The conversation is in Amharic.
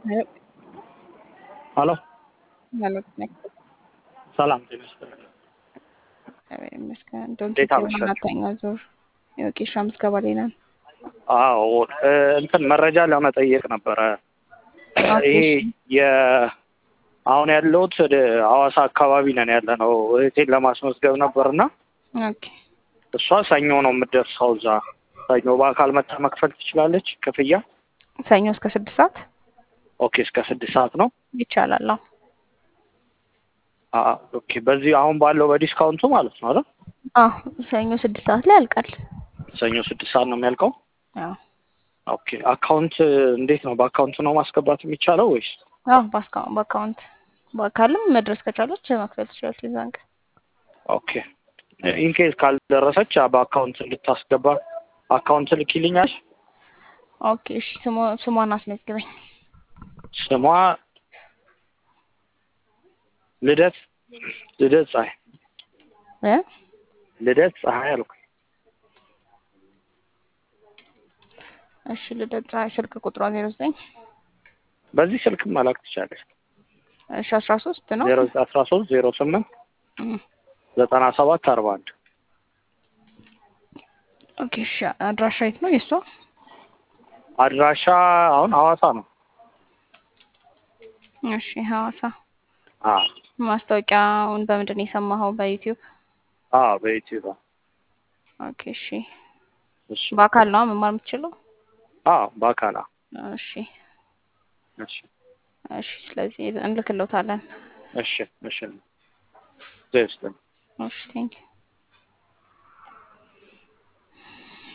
Yep. ሀሎ ማለት ነው። ሰላም ጤና ይስጥልኝ። እግዚአብሔር ይመስገን። ዶንት እንዴት አመሻችሁ? አራተኛ ዙር የወጌሻ ምዝገባ ላይ ነን። አዎ እ እንትን መረጃ ለመጠየቅ ነበረ። ኦኬ፣ ይሄ እሺ። የ አሁን ያለሁት ወደ ሐዋሳ አካባቢ ነን ያለ ነው። እህቴን ለማስመዝገብ ነበርና ኦኬ እሷ ሰኞ ነው የምትደርሰው እዛ። ሰኞ በአካል መታ መክፈል ትችላለች ክፍያ? ሰኞ እስከ ስድስት ሰዓት ኦኬ እስከ ስድስት ሰዓት ነው። ይቻላል። አዎ አ- ኦኬ በዚህ አሁን ባለው በዲስካውንቱ ማለት ነው አይደል? አዎ፣ ሰኞ ስድስት ሰዓት ላይ ያልቃል። ሰኞ ስድስት ሰዓት ነው የሚያልቀው። አዎ ኦኬ አካውንት እንዴት ነው? በአካውንት ነው ማስገባት የሚቻለው ወይስ? አዎ፣ በአስካውንት በአካውንት በአካልም መድረስ ከቻለች መክፈል ትችላለች የዛን ቀን። ኦኬ ኢንኬዝ ካልደረሰች በአካውንት እንድታስገባ አካውንት ልኪልኛል። ኦኬ እሺ። ስሟ ስሟን አስመዝግበኝ። ስሟ ልደት ልደት ፀሐይ እ ልደት ፀሐይ አልኩ። እሺ ልደት ፀሐይ ስልክ ቁጥሯ ዜሮ ዘጠኝ በዚህ ስልክ መላክ ትቻለች። እሺ አስራ ሶስት ነው። ዜሮ አስራ ሶስት ዜሮ ስምንት እም፣ ዘጠና ሰባት አርባ አንድ ኦኬ እሺ። አድራሻ የት ነው የእሷ? አድራሻ አሁን ሐዋሳ ነው። እሺ ሐዋሳ። አ ማስታወቂያውን በምንድን ነው የሰማኸው? በዩቲዩብ? አ በዩቲዩብ ኦኬ እሺ። እሺ በአካል ነው መማር የምትችለው? አ በአካላ እሺ እሺ እሺ። ስለዚህ እንልክልዎታለን። እሺ እሺ ዜስ እሺ ቴንክ